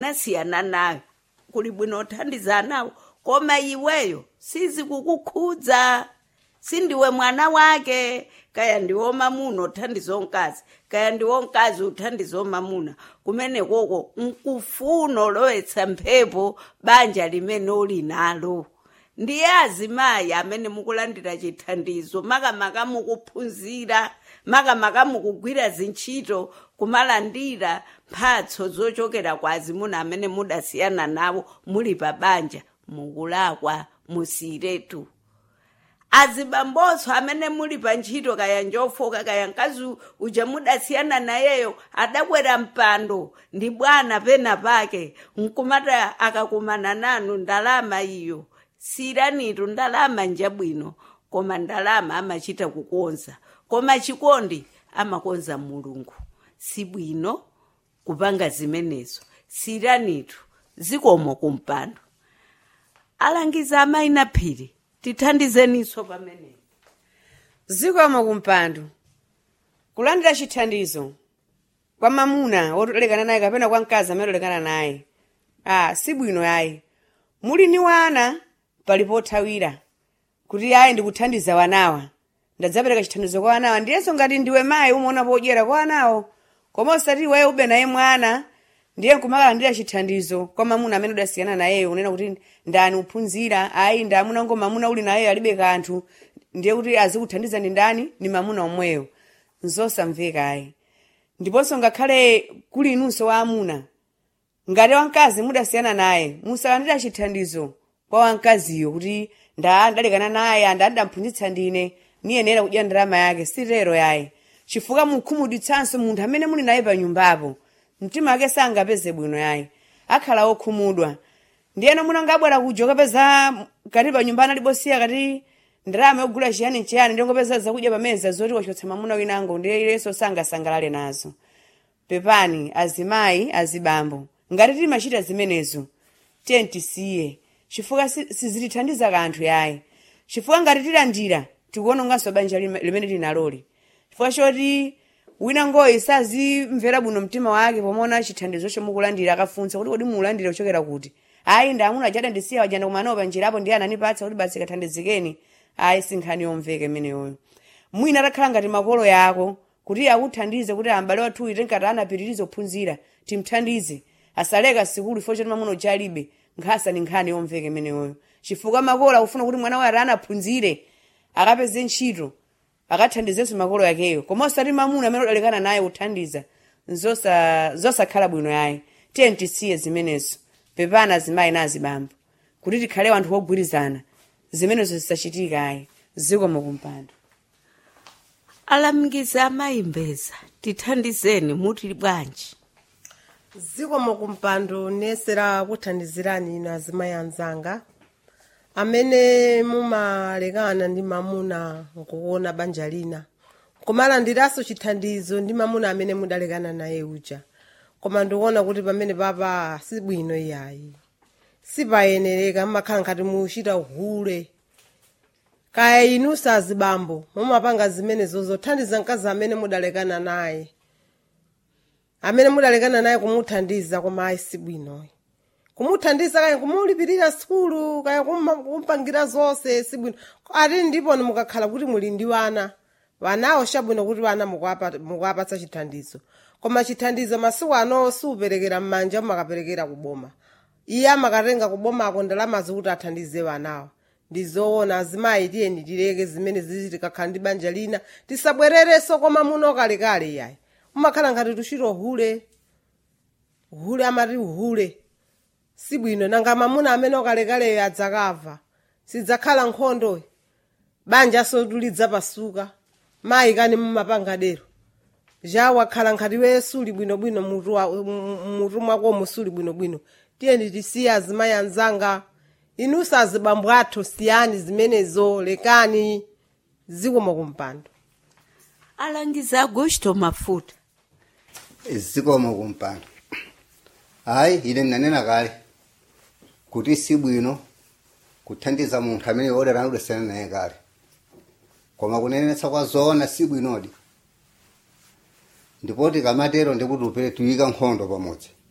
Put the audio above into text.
nasiyana nayo kuli bwino othandiza nawo koma iweyo sizi kukukhudza sindiwe mwana wake kaya ndiwo mamuna othandiza onkazi kaya ndiwo nkazi othandiza omamuna kumene koko nkufuna olowetsa mphepo banja limene uli nalo ndiye azimayi amene mukulandira chithandizo makamaka mukuphunzira makamaka mukugwira zintchito kumalandira mphatso zochokera kwa azimuna amene mudasiyana nawo muli pa banja mukulakwa musiretu azibambonso amene muli pa ntchito kaya njofoka kaya mkazi uja mudasiyana nayeyo adakwera mpando ndi bwana pena pake nkumata akakumana nanu ndalama iyo siranitu ndalama njabwino koma ndalama amachita kukonza koma chikondi amakonza mulungu sibwino kupanga zimenezo siranitu zikomo kumpando alangiza amayi na phiri tithandizeniso pamenepo zikomo kumpando kulandira chithandizo kwa mamuna wotolekana naye kapena kwa mkazi amene otolekana naye ah sibwino yayi muli ni wana pali pothawira kuti ayi ndikuthandiza wanawa ndadzapereka chithandizo kwa wanawa ndiyenso ngati ndiwe mayi umaona podyera kwa wanawo koma osati iweyo ube naye mwana ndiye nkumakalandira chithandizo kwa mamuna amene udasiyana nayeyo unena kuti ndani uphunzira ayi ndi amuna ngo mamuna uli nayeyo alibe kanthu ndiye kuti azikuthandiza ndi ndani ni mamuna omweyo nzosamveka ayi ndiponso ngakhale kuli inunso wa amuna ngati wamkazi mudasiyana naye musalandira chithandizo kwa wamkaziyo kuti nda ndalekana naye anda ndamphunzitsa ndine niyenera kudya ndalama yake sitero yayi chifukwa mukhumudwitsanso munthu amene muli naye pa nyumbapo mtima wake sangapeze bwino yayi akhala okhumudwa ndiyeno munangabwera kuja ukapeza kati pa nyumba analibosiya kati ndalama yogula chiyani chiyani ndingopeza zakudya pameza zoti wachotsa mamuna winango ndiye ilenso sangasangalale nazo pepani azimayi azibambo ngati timachita zimenezo tiye tisiye chifukwa si- sizitithandiza kanthu yayi chifukwa ngati tilandira tikuononganso banja lime- limene tinaloli chifukwa choti wina ngoyi sazimvera bwino mtima wake pomaona chithandizo chomukulandira akafunsa kuti kodi muulandire kuchokera kuti ayi ndi amuna achada ndisiya wajanda kumanawo panjirapo ndiye anandipatsa kuti basi kathandizikeni ayi sinkhani yomveka imeneyoyo mwina atakhala ngati makolo yako kuti akuthandize kuti ambale wathu ite nkati anapitiriza kuphunzira timthandize asaleka sikulu ifo choti mamuna uja alibe nkhasa ni nkhani yomveka imeneyoyo chifukwa makolo akufuna kuti mwana waye ati anaphunzire akapeze ntchito akathandizenso makolo yakeyo koma osati mamuna amene udalekana naye kuthandiza zosa- zosakhala bwino yayi tiye tisiye zimenezo pepana azimayi na azibambo kuti tikhale wanthu wogwirizana zimenezo zisachitika ayi zikomo kumpando alangiza amayi mbeza tithandizeni muti bwanji zikomo kumpando nesera kuthandizirani inu azimayi anzanga amene mumalekana ndi mamuna nkuona banja lina kumalandiranso chithandizo ndi mamuna amene mudalekana naye uja koma ndikuona kuti pamene papa sibwino iyayi sipayenereka mmakhala ngati muchita uhule kaya inunso azibambo mumapanga zimenezo zothandiza mkazi amene mudalekana naye amene mudalekana naye kumuthandiza koma ayi sibwinoyi kumuthandiza kaya kumulipirira sukulu kaya kumma- kumpangira zonse sibwino ati ndipo mukakhala kuti muli ndi wana wanawo chabwino kuti wana mukuwapa- mukuwapatsa chithandizo koma chithandizo masiku ano siuperekera m'manja mumakaperekera kuboma iye amakatenga kubomako ndalama zikuti athandize wanawo ndizoona azimayi tiyeni tileke zimene zizi tikakhala ndi banja lina tisabwererenso koma muno kalekale yayi umakhala ngati tuchita uhule uhule amati uhule sibwino nanga mamuna amene okalekaleyo adzakava sidzakhala nkhondo banja sotulidza pasuka mayi kani mumapangadero ja wakhala nkhati we suli bwinobwino mutu wa- mu- mutu mwakomo suli bwinobwino tiyeni tisiye azimayi anzanga inunso azibambo athu siyani zimenezo lekani zikomo kumpando alangiza agosto mafuta zikomo kumpando hayi ine ndinanena kale kuti sibwino kuthandiza munthu amene odera anudesana naye kale koma kunenetsa kwa zoona sibwinodi ndipo tikamatero ndikuti upere tuyika nkhondo pamodzi